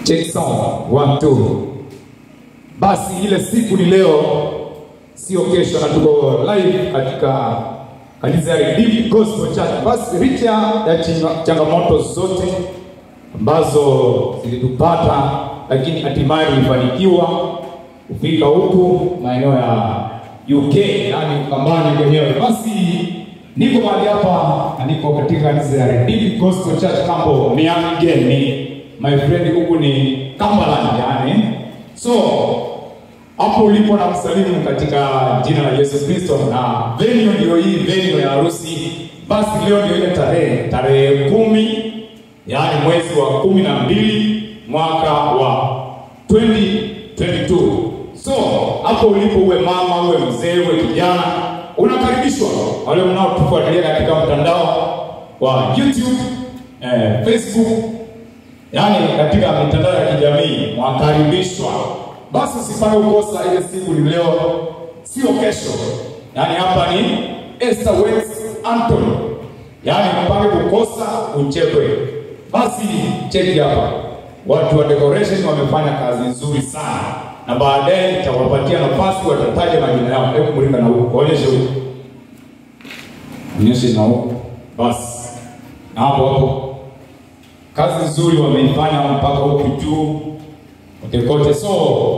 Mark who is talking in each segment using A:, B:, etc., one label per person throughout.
A: Check sound. One, two. Basi ile siku ni leo, sio kesho, na tuko live katika kanisa ya Redeemed Gospel Church. Basi licha ya chinga- changamoto zote ambazo zilitupata, lakini hatimaye tulifanikiwa kufika huku maeneo ya UK, yani Ukambani kwenyewe. Basi niko mahali hapa na niko katika kanisa ya Redeemed Gospel Church Kambo Miangeni. My friend huku ni Cumberland yani. So hapo ulipo na msalimu katika jina la Yesu Kristo, na venue ndio hii venue ya harusi. Basi leo ndio ile tarehe tarehe kumi, yaani mwezi wa kumi na mbili mwaka wa 2022. So hapo ulipo, uwe mama, uwe mzee, uwe kijana, unakaribishwa. Wale mnaotufuatilia katika mtandao wa YouTube, eh, Facebook yaani katika mitandao ya kijamii mwakaribishwa. Basi usipange kukosa ile siku ni leo, sio kesho. Yaani hapa ni Esther West Anthony, yaani mpange kukosa uchekwe. Basi cheki hapa, watu wa decoration wamefanya kazi nzuri sana, na baadaye nitawapatia nafasi, watataja majina yao. Hebu mlinga na huko, onyeshe huko, onyeshe na huko, basi na hapo hapo kazi nzuri wameifanya mpaka huku juu kote kote. So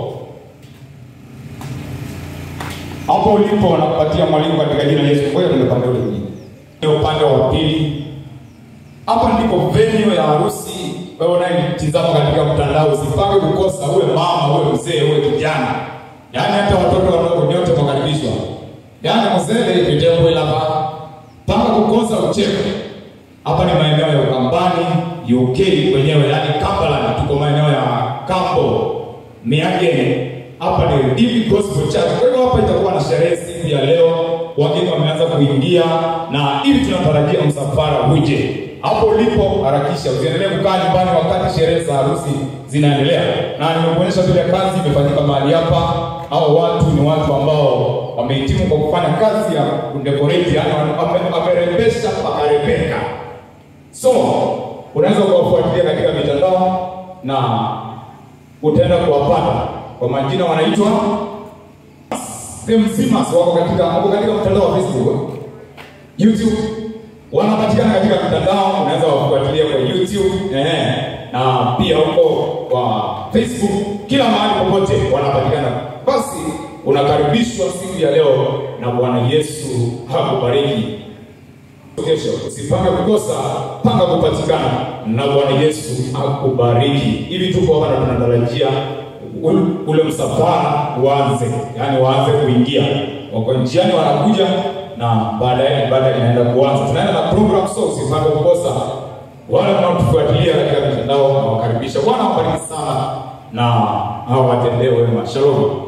A: hapo ulipo nakupatia mwalimu katika jina la Yesu. Ngoja tuende upande ule mwingine, ni upande wa pili. Hapa ndipo venue ya harusi. Wewe unayetizama katika mtandao, usipange kukosa, uwe mama, uwe mzee, uwe kijana, yaani hata watoto wadogo nyote mwakaribishwa. Yaani mzee kitembwe lapa panga kukosa ucheke hapa ni maeneo ya Ukambani, UK kwenyewe, yani Cumberland, tuko maeneo ya Kambo, Miageni. Hapa ni Redeemed Gospel Church. Kwa hivyo hapa itakuwa na sherehe siku ya leo, wageni wameanza kuingia na ili tunatarajia msafara uje. Hapo ulipo harakisha, usiendelee kukaa nyumbani wakati sherehe za harusi zinaendelea, na nimekuonyesha vile kazi imefanyika mahali hapa. Hao watu ni watu ambao wamehitimu kwa kufanya kazi ya kudecorate, yani wame- wamerembesha pakarembeka. So unaweza kuwafuatilia katika mitandao na utaenda kuwapata kwa majina, wanaitwa The Mzimas, wako katika wako katika mtandao wa Facebook, YouTube, wanapatikana katika mitandao, unaweza wafuatilia kwa YouTube eh, na pia huko kwa Facebook, kila mahali popote wanapatikana. Basi unakaribishwa siku ya leo, na Bwana Yesu hakubariki kesho usipange kukosa, panga kupatikana na Bwana Yesu akubariki. Hivi tuko hapa na tunatarajia ul- ule msafara uanze, yani waanze kuingia, wako njiani wanakuja, na baadaye ibada inaenda kuanza. Tunaenda na program, so usipange kukosa. Wale wanaotufuatilia katika mitandao nawakaribisha. Bwana awabariki sana na hawatendee wema. Shalom.